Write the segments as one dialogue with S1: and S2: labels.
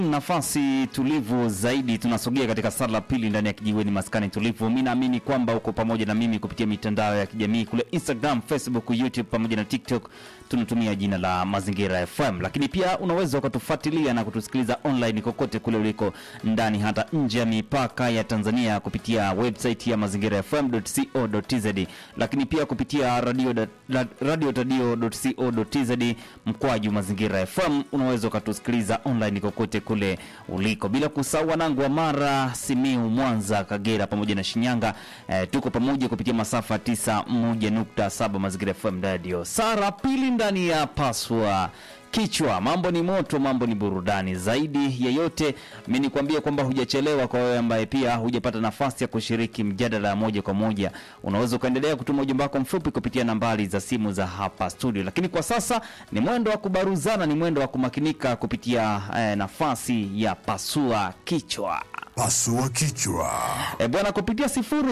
S1: nafasi tulivu zaidi, tunasogea katika sala la pili ndani ya kijiweni maskani tulivu. Mi naamini kwamba uko pamoja na mimi kupitia mitandao ya kijamii kule Instagram, Facebook, YouTube pamoja na TikTok, tunatumia jina la Mazingira FM, lakini pia unaweza ukatufuatilia na kutusikiliza online kokote kule uliko ndani hata nje ya mipaka ya Tanzania kupitia website ya mazingira fm.co.tz, lakini pia kupitia radio radio tadio.co.tz mkwaju mazingira FM unaweza ukatusikiliza online kokote kule uliko, bila kusahau wanangu wa Mara, Simiu, Mwanza, Kagera pamoja na Shinyanga. Eh, tuko pamoja kupitia masafa 91.7 mazingira FM radio. Sara pili ndani ya paswa kichwa. Mambo ni moto, mambo ni burudani. Zaidi ya yote, mi nikwambie kwamba hujachelewa. Kwa wewe ambaye pia hujapata nafasi ya kushiriki mjadala ya moja kwa moja, unaweza ukaendelea kutuma ujumbe wako mfupi kupitia nambari za simu za hapa studio, lakini kwa sasa ni mwendo wa kubaruzana, ni mwendo wa kumakinika kupitia eh, nafasi ya pasua kichwa.
S2: Pasua kichwa.
S1: E bwana, kupitia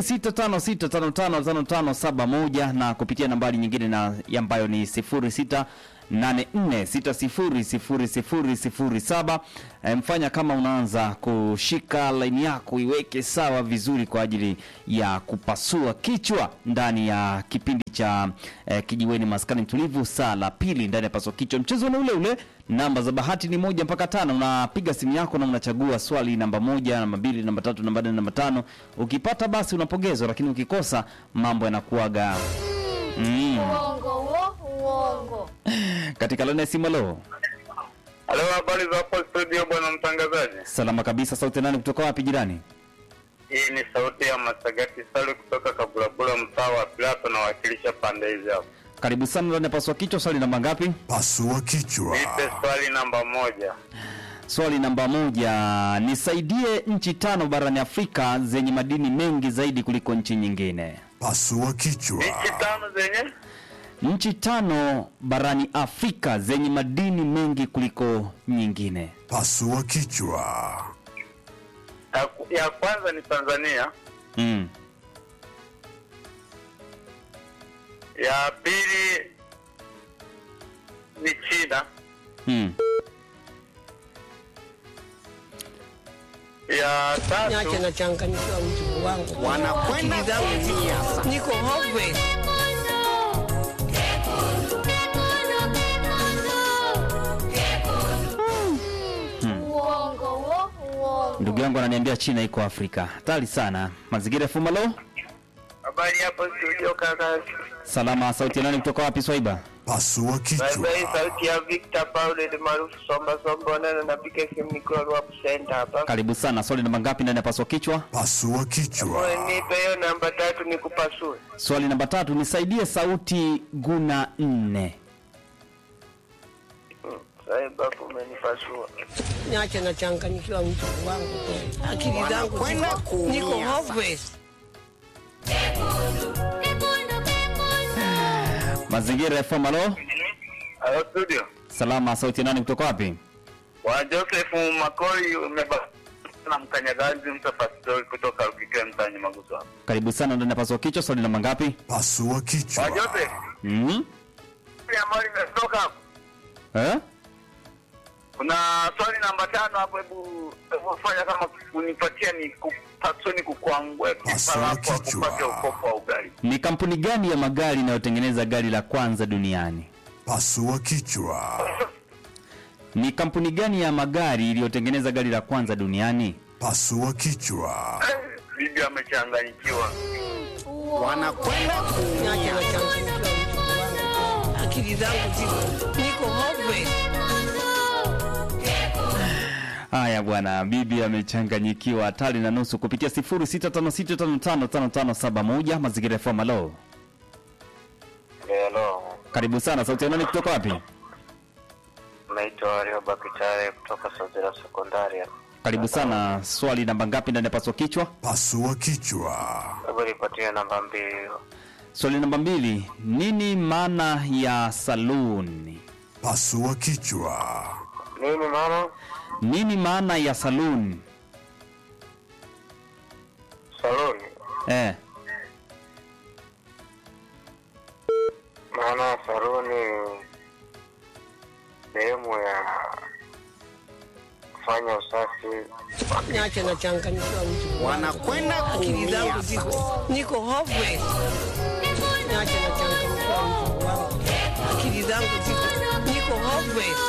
S1: 0656555571 na kupitia nambari nyingine na ambayo ni 06 84600007. E, mfanya kama unaanza kushika laini yako iweke sawa vizuri kwa ajili ya kupasua kichwa ndani ya kipindi cha e, kijiweni maskani tulivu, saa la pili ndani ya pasua kichwa. Mchezo ni ule ule, namba za bahati ni moja mpaka tano. Unapiga simu yako na unachagua swali namba moja, namba mbili, namba tatu, namba nne, namba tano. Ukipata basi unapongezwa, lakini ukikosa mambo yanakuaga mm.
S3: Uongo huo, uongo.
S1: Katika laini ya simu, halo.
S4: Halo, habari za hapo studio, bwana mtangazaji.
S1: Salama kabisa. Sauti nani kutoka wapi jirani?
S4: Hii ni sauti ya Masagati Sale kutoka Kabulabula, mtaa wa Pilato, nawakilisha pande hizi hapo.
S1: Karibu sana ndani ya pasua kichwa. Swali namba ngapi?
S2: Pasua kichwa.
S4: Nipe swali namba moja.
S1: Swali namba moja, nisaidie nchi tano barani Afrika zenye madini mengi zaidi kuliko nchi nyingine.
S2: Pasua kichwa.
S4: Nchi tano zenye
S1: Nchi tano barani Afrika zenye madini mengi kuliko nyingine.
S2: Pasua kichwa.
S4: ya, ya kwanza ni Tanzania,
S1: Mm.
S4: ya pili ni China,
S1: Mm.
S4: ya
S5: Niache
S4: tatu
S5: nachanganyikiwa mjukuu wangu. Wanakwenda kuumia. Niko hopeless.
S3: Uongo huo, uongo.
S1: Ndugu yangu ananiambia China iko Afrika. Hatari sana. Mazingira ya Fumalo.
S4: habari hapo studio kaka.
S1: Salama. Sauti ya nani kutoka wapi Swaiba?
S2: Pasua kichwa.
S4: Bye sauti ya Victor Paul ni maarufu Somba Somba, na napiga simu nikiwa Ruapu Center hapa.
S1: Karibu sana. Swali namba ngapi ndani ya paswa kichwa?
S2: Pasua kichwa.
S4: Nipe hiyo namba tatu nikupasue.
S1: Swali namba tatu, nisaidie sauti guna nne.
S4: Sasa babu umenipasua.
S5: Niache nachanganyikiwa mjukuu wangu. Akili zangu ziko- niko hopeless.
S1: Mazingira ya Fumalo.
S4: Halo studio.
S1: Salama. Sauti ya nani kutoka wapi?
S4: Wa Joseph Makori umeba na mkanyagazi mtafasiri kutoka Rukike mtani Maguso. hapa.
S1: Karibu sana ndani ya paswa kichwa. Swali namba ngapi?
S2: Pasua
S4: Wa
S2: kichwa.
S4: Joseph,
S1: Mm.
S4: ile ambayo imetoka hapo.
S1: Eh?
S4: Kuna swali namba tano hapo, hebu hebu fanya kama kunipatia ni kupasua ni kukwangwe
S2: Pasua
S4: kipala kwa
S2: kichwa.
S4: kupata ukopo wa ugali.
S1: Ni kampuni gani ya magari inayotengeneza gari la kwanza duniani?
S2: Pasua kichwa.
S1: Ni kampuni gani ya magari iliyotengeneza gari la kwanza duniani?
S2: Pasua kichwa.
S4: Bibi amechanganyikiwa.
S5: Wanakwenda kuumia. Niache nachanganyikiwa mjukuu wangu. Akili zangu ziko- niko hopeless.
S1: Haya bwana, bibi amechanganyikiwa. Hatari na nusu kupitia 0656555571 mazingira ya Fumalo.
S4: Hello.
S1: Karibu sana. Sauti ya nani kutoka wapi?
S4: Naitwa Rio Bakitare kutoka Sazira Sekondari.
S1: Karibu sana. Swali namba ngapi ndani ya paswa kichwa?
S2: Pasua kichwa.
S4: Hebu nipatie namba mbili.
S1: Swali namba mbili, nini maana ya saluni?
S2: Pasua kichwa.
S4: Nini maana?
S1: Nini maana ya saluni?
S4: Saloni.
S1: Eh,
S4: Maana saloni sehemu ya kufanya usafi.
S5: niache nachanganyikiwa mtu
S6: wanakwenda
S5: akili zangu
S6: kuumia
S5: ziko niko hopeless niache nachanganyikiwa mtu wangu akili zangu ziko niko hopeless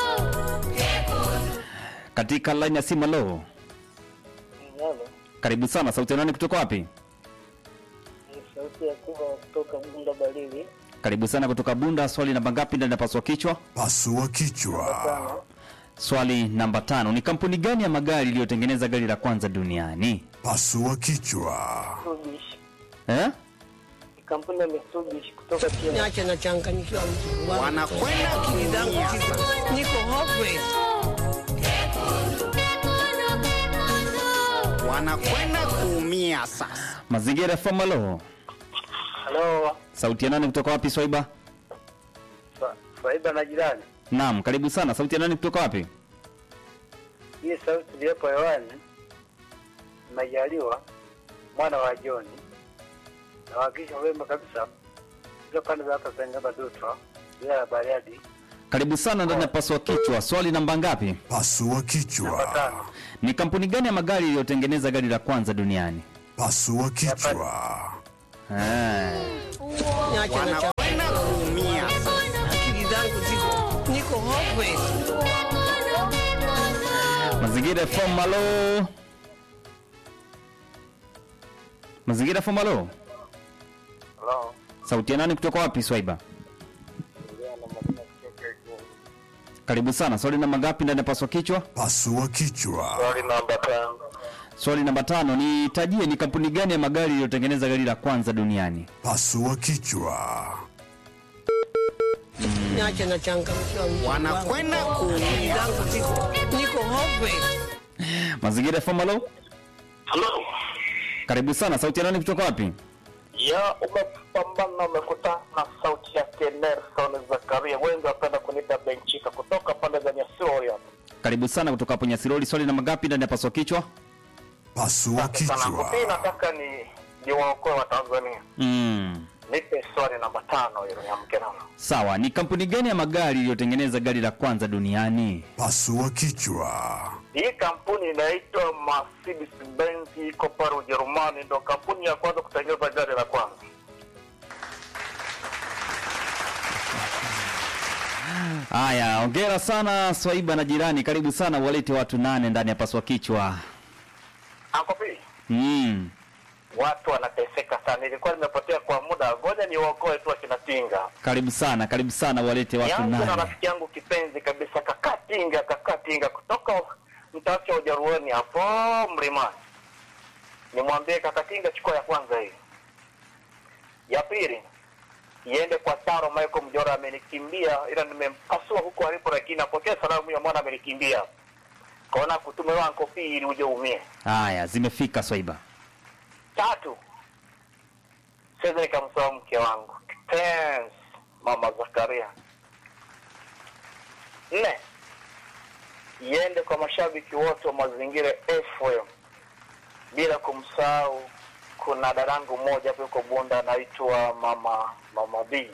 S1: katika line ya simu lo karibu sana sauti ya nani kutoka wapi
S7: sauti ya kuva kutoka Bunda Barili
S1: karibu sana kutoka bunda swali namba ngapi ndani ya paswa kichwa
S2: Pasua kichwa.
S7: sana
S1: swali namba tano ni kampuni gani ya magari iliyotengeneza gari la kwanza duniani
S2: Pasua kichwa.
S7: Mitsubishi
S1: eh?
S7: ni kampuni ya Mitsubishi kutoka China.
S5: niache nachanganyikiwa mtu wangu
S6: wanakwenda
S5: akili zangu
S6: kuumia
S5: ziko niko hopeless
S6: wanakwenda kuumia sasa
S1: mazingira fama lo
S7: Halo,
S1: sauti ya nani kutoka wapi swaiba
S7: Fa- Faiba na jirani.
S1: naam karibu sana sauti ya nani kutoka wapi
S7: Hii sauti iliyopo hewani Majaliwa mwana wa Joni na wakisha wema kabisa hizo pande za hapa Sangaba Dutwa bila ya Bariadi
S1: karibu sana ndani ya paswa kichwa swali namba ngapi
S2: Pasua
S7: namba
S2: kichwa.
S7: tano.
S1: ni kampuni gani ya magari iliyotengeneza gari la kwanza duniani
S2: Pasua kichwa.
S1: eh.
S5: niache
S6: wanakwenda kuumia
S5: akili zangu ziko niko hopeless
S1: mazingira fm malo mazingira fm malo
S4: Hello.
S1: sauti ya nani kutoka wapi swaiba karibu sana swali namba ngapi ndani ya paswa kichwa
S2: Pasua kichwa.
S4: Swali namba tano.
S1: swali namba tano ni tajie ni kampuni gani ya magari iliyotengeneza gari la kwanza duniani
S2: Pasua kichwa.
S5: niache nachanganyikiwa mtu wangu
S6: wanakwenda
S5: akili
S6: kuumia
S5: zangu ziko niko hopeless
S1: mazingira fm malo
S4: Hello.
S1: karibu sana sauti ya nani kutoka wapi
S4: Ya umepambana umekutana na sauti yake Nelson Zakaria. Wengi wapenda kuniita Benchika kutoka pande za Nyasirori hapa.
S1: karibu sana kutoka hapo nyasiroli swali namba ngapi ndani ya paswa kichwa
S2: Pasua
S4: Sana
S2: kichwa.
S4: kupi nataka ni ni waokoe wa Tanzania.
S1: mm.
S4: Nipe swali namba tano hilo niamke nalo.
S1: sawa ni kampuni gani ya magari iliyotengeneza gari la kwanza duniani
S2: Pasua kichwa.
S4: Hii kampuni inaitwa Mercedes Benz, iko pale Ujerumani, ndo kampuni ya kwanza kutengeneza gari la kwanza.
S1: haya ongera sana swaiba na jirani karibu sana walete watu nane ndani ya paswa kichwa
S4: Ankopi,
S1: mm.
S4: watu wanateseka sana. Nilikuwa nimepotea kwa muda, ngoja niwaokoe tu akina Tinga.
S1: karibu sana karibu sana walete watu
S4: Nianze na
S1: nane
S4: rafiki yangu kipenzi kabisa, kaka Tinga, kaka Tinga kutoka mtawacha Ujaruoni hapo Mlimani. Nimwambie kaka Tinga, chukua ya kwanza hii. Ya pili iende kwa Taro Michael Mjora, amenikimbia ila nimempasua huko alipo, lakini apokee salamu ya mwana amenikimbia. Kaona kutume wangu pili ili uje umie.
S1: haya zimefika swaiba
S4: Tatu, siwezi nikamsahau mke wangu kipenzi, mama Zakaria. Nne, iende kwa mashabiki wote wa mazingira FM, bila kumsahau kuna dadangu mmoja hapo yuko Bunda anaitwa mama mama B.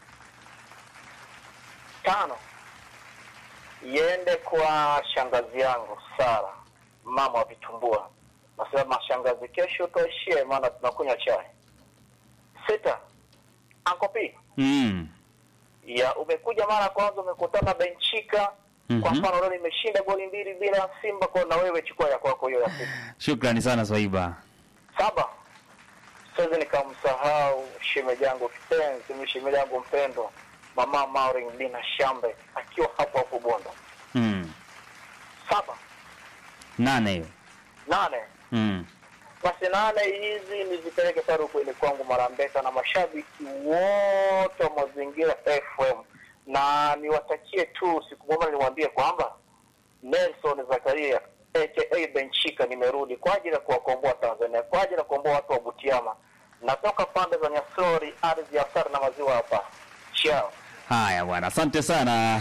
S4: Tano, iende kwa shangazi yangu Sara, mama wa vitumbua. Nasema shangazi, kesho tuishie, maana tunakunywa chai. Sita, ankopi
S1: mm.
S4: ya umekuja mara ya kwanza umekutana Benchika
S1: Mhm.
S4: kwa mfano leo nimeshinda goli mbili bila Simba, kwa na wewe chukua ya kwako hiyo ya sita.
S1: shukrani sana swaiba
S4: Saba, siwezi nikamsahau shemeji yangu kipenzi, mimi shemeji yangu mpendo, mama Maureen Dina Shambe akiwa hapo hapo Bondo.
S1: mm.
S4: Saba,
S1: nane hiyo
S4: nane
S1: mm.
S4: basi nane hizi nizipeleke pale ukweli kwangu Marambeka na mashabiki wote wa mazingira FM, na niwatakie tu siku moja, niwaambie kwamba Nelson Zakaria aka Benchika nimerudi kwa ajili ya kuwakomboa Tanzania, kwa ajili ya kukomboa watu wa Butiama. Natoka pande za Nyasori, ardhi ya Sara na maziwa hapa. Chao.
S1: haya bwana asante sana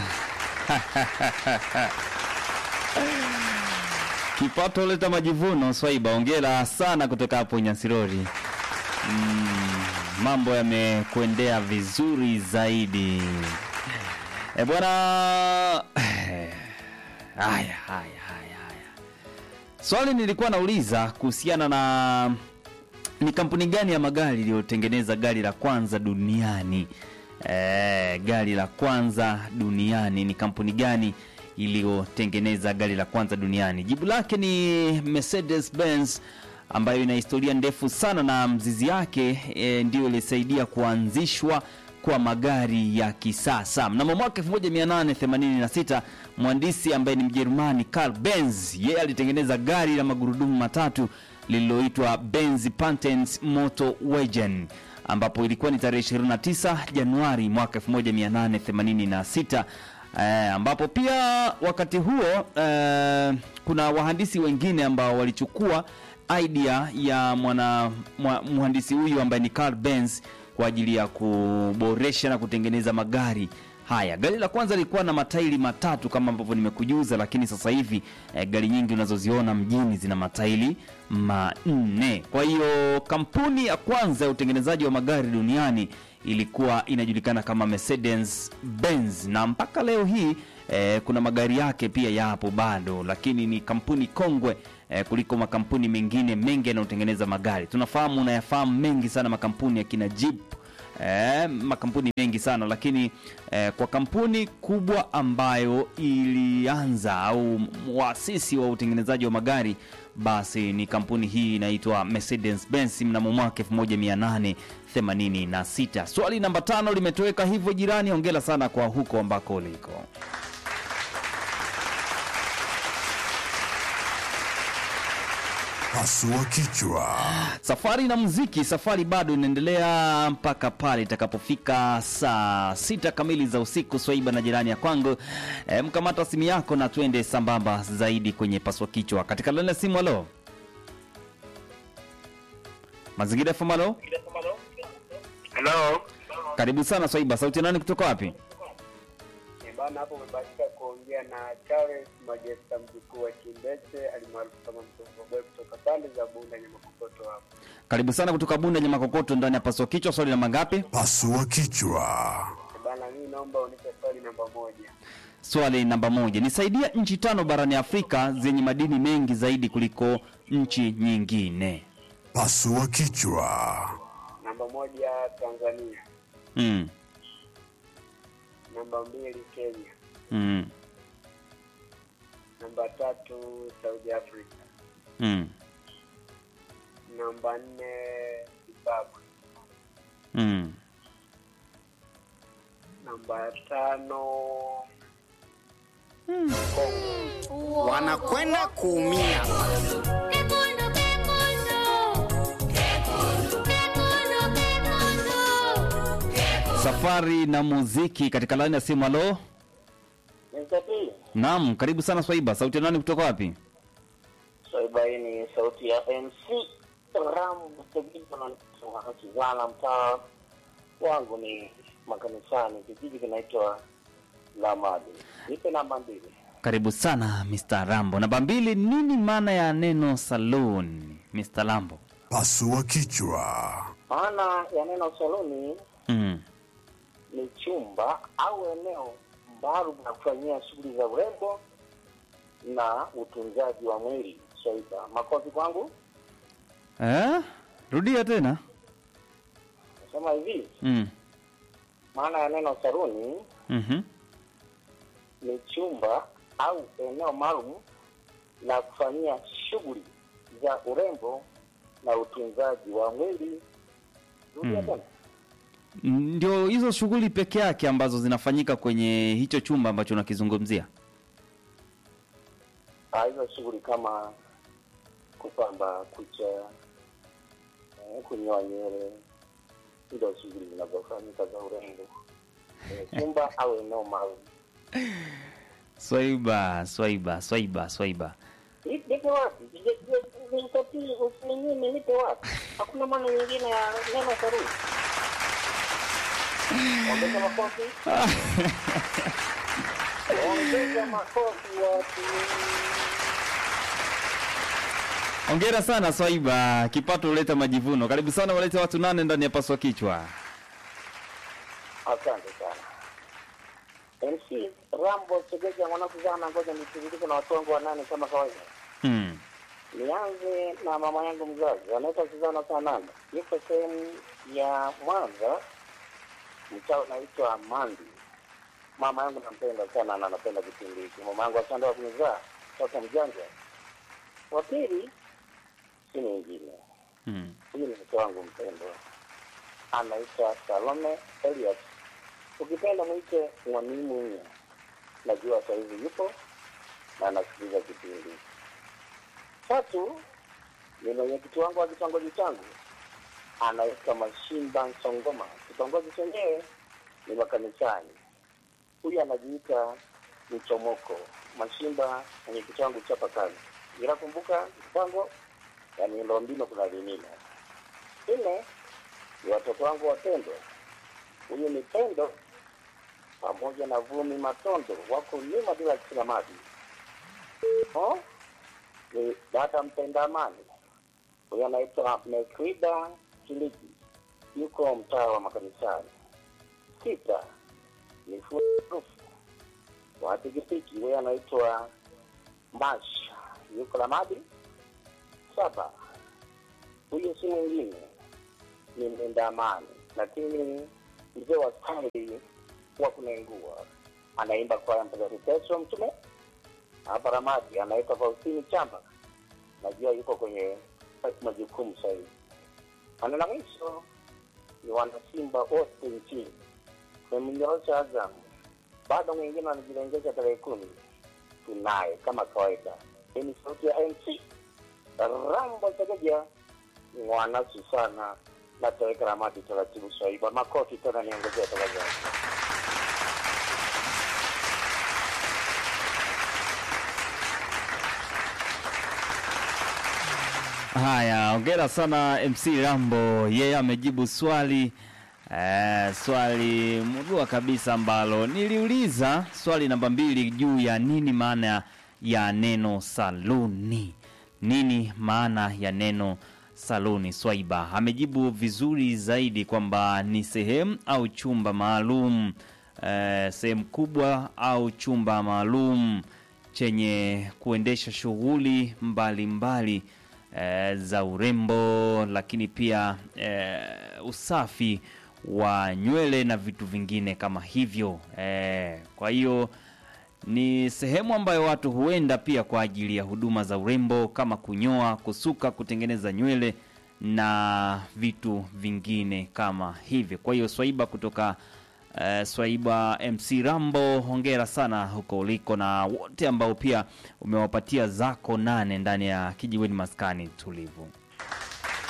S1: kipato leta majivuno swaiba ongera sana kutoka hapo nyasirori mm, mambo yamekwendea vizuri zaidi e bwana haya haya haya haya Swali nilikuwa nauliza kuhusiana na ni kampuni gani ya magari iliyotengeneza gari la kwanza duniani. E, gari la kwanza duniani ni kampuni gani iliyotengeneza gari la kwanza duniani? Jibu lake ni Mercedes Benz ambayo ina historia ndefu sana na mzizi yake e, ndiyo ilisaidia kuanzishwa kwa magari ya kisasa. Mnamo mwaka 1886 mhandisi ambaye ni Mjerumani Carl Benz, yeye alitengeneza gari la magurudumu matatu lililoitwa Benz Patent Motorwagen ambapo ilikuwa ni tarehe 29 Januari mwaka 1886 eh, ambapo pia wakati huo eh, kuna wahandisi wengine ambao walichukua idea ya mwana mwa, mhandisi huyu ambaye ni Carl Benz kwa ajili ya kuboresha na kutengeneza magari haya. Gari la kwanza lilikuwa na matairi matatu kama ambavyo nimekujuza, lakini sasa hivi eh, gari nyingi unazoziona mjini zina matairi manne. Kwa hiyo kampuni ya kwanza ya utengenezaji wa magari duniani ilikuwa inajulikana kama Mercedes Benz, na mpaka leo hii eh, kuna magari yake pia yapo bado, lakini ni kampuni kongwe eh, kuliko makampuni mengine mengi yanayotengeneza magari. Tunafahamu, unayafahamu mengi sana makampuni ya kina Jeep eh, makampuni mengi sana lakini eh, kwa kampuni kubwa ambayo ilianza au mwasisi wa utengenezaji wa magari basi ni kampuni hii inaitwa Mercedes Benz mnamo mwaka 1886. Swali namba tano limetoweka hivyo jirani, ongela sana kwa huko ambako uliko.
S2: Pasua kichwa.
S1: Safari na muziki, safari bado inaendelea mpaka pale itakapofika saa sita kamili za usiku. Swaiba na jirani ya kwangu, e, mkamata simu yako na tuende sambamba zaidi kwenye paswa kichwa katika laini ya simu. Halo, mazingira FM. Halo,
S4: Hello.
S1: karibu sana Swaiba. Sauti ya nani kutoka wapi?
S7: Bana, hapo umebahatika kuongea na Charles Majesta, mjukuu wa Chimbete alimaarufu kama Mtongoboy kutoka pande za Bunda Nyamakokoto hapo.
S1: Karibu sana kutoka Bunda Nyamakokoto, ndani ya paswa kichwa. Swali namba ngapi?
S2: Pasua kichwa.
S7: Bana, mimi naomba unipe swali namba moja.
S1: Swali namba moja, nisaidia nchi tano barani Afrika zenye madini mengi zaidi kuliko nchi nyingine.
S2: Pasua kichwa.
S7: Namba moja Tanzania,
S1: mm.
S7: namba mbili Kenya,
S1: Mm.
S7: namba tatu Saudi Africa,
S1: Mm.
S7: namba nne Zimbabwe,
S1: Mm.
S7: namba tano
S6: wanakwenda kuumia.
S1: Safari na muziki katika laini ya simu. Halo,
S4: Mzabili.
S1: naam, karibu sana Swaiba. Sauti ya nani kutoka wapi?
S4: Swaiba hii ni sauti ya MC Ram Kizana, mtaa wangu ni makanisani, kijiji kinaitwa Lamadi. Nipe namba mbili.
S1: Karibu sana Mr. Rambo. Namba mbili, nini maana ya neno saloon, Mr. Lambo?
S2: Pasua kichwa.
S4: Maana ya neno saluni
S1: Mm.
S4: ni chumba au eneo maalum la kufanyia shughuli za urembo na utunzaji wa mwili. Swaiba, makofi kwangu.
S1: Eh? Rudia tena.
S4: Nasema hivi,
S1: Mm.
S4: maana ya neno saluni
S1: Mhm.
S4: ni chumba au eneo maalum la kufanyia shughuli za urembo na utunzaji wa mwili. Rudia
S1: Mm.
S4: tena.
S1: Ndio hizo shughuli peke yake ambazo zinafanyika kwenye hicho chumba ambacho unakizungumzia.
S4: Ah, hizo shughuli kama kupamba kucha, eh, kunyoa nywele, hizo shughuli zinazofanyika za urembo kwenye chumba au eneo maalum.
S1: Swaiba, Swaiba, Swaiba, Swaiba.
S4: Ni- Nipe wapi? Je- je- nitatii usininyime, nipe wapi? Hakuna maana nyingine ya neno saruni. Ongeza makofi. Ongeza makofi watu.
S1: Hongera sana Swaiba, kipato huleta majivuno. Karibu sana, walete watu nane ndani ya paswa kichwa.
S4: Asante sana. MC Rambo Segeja mwanangu sana, ngoja nitiririke na watu wangu wanane kama kawaida.
S1: Mm.
S7: Nianze na mama yangu mzazi, anaitwa Suzana Sananda, yuko sehemu ya Mwanza, mtaa unaitwa Mandi. Mama yangu nampenda sana na anapenda kipindi hiki. Mama yangu asante wa kunizaa, sasa mjanja. Wa pili si mwingine,
S1: Mm.
S7: huyu ni mke wangu mpendwa, anaitwa Salome Elias, ukipenda mwite Mwanimunya. Najua sahizi yupo na anasikiliza kipindi. Tatu ni mwenyekiti wangu wa kitongoji changu anaitwa Mashimba Nsongoma. Kitongoji chenyewe ni makanisani. Huyu anajiita Mchomoko. Mashimba mwenyekiti wangu chapa kazi, ila kumbuka mpango ya miundombinu kuna vinina. Nne ni watoto wangu wapendwa. Huyu ni Pendo pamoja na Vumi Matondo, wako nyuma bila kisimamaji. Oh, ni dada mpenda amani huyo anaitwa Mekrida Kiliki, yuko mtaa wa makanisani. Sita ni furufu wa pikipiki, huyo anaitwa Mash, yuko Lamadi. Saba huyo si mwingine ni mpenda amani, lakini mzee wa staili wa kunengua, anaimba kwaya Mtakatifu Petro Mtume hapa Ramadi, anaitwa Faustini Chamba, najua yuko kwenye majukumu sahizi. Maneno la mwisho ni wanasimba wote nchini memnyorosha Azam, bado mwingine wanajilengesha tarehe kumi. Tunaye kama kawaida, hii ni sauti ya MC Rambo Segeja, mwanasi sana na taweka Ramadi taratibu swaiba makoti tena, niongezea tafadhali.
S1: Haya, ongera sana MC Rambo, yeye amejibu swali eh, swali murua kabisa ambalo niliuliza, swali namba mbili juu ya nini maana ya neno saluni. Nini maana ya neno saluni? Swaiba amejibu vizuri zaidi kwamba ni sehemu au chumba maalum, eh, sehemu kubwa au chumba maalum chenye kuendesha shughuli mbalimbali eh, za urembo, lakini pia eh, usafi wa nywele na vitu vingine kama hivyo eh, kwa hiyo ni sehemu ambayo watu huenda pia kwa ajili ya huduma za urembo kama kunyoa, kusuka, kutengeneza nywele na vitu vingine kama hivyo. Kwa hiyo Swaiba kutoka eh, Swaiba MC Rambo, hongera sana huko uliko na wote ambao pia umewapatia zako nane ndani ya kijiweni maskani tulivu.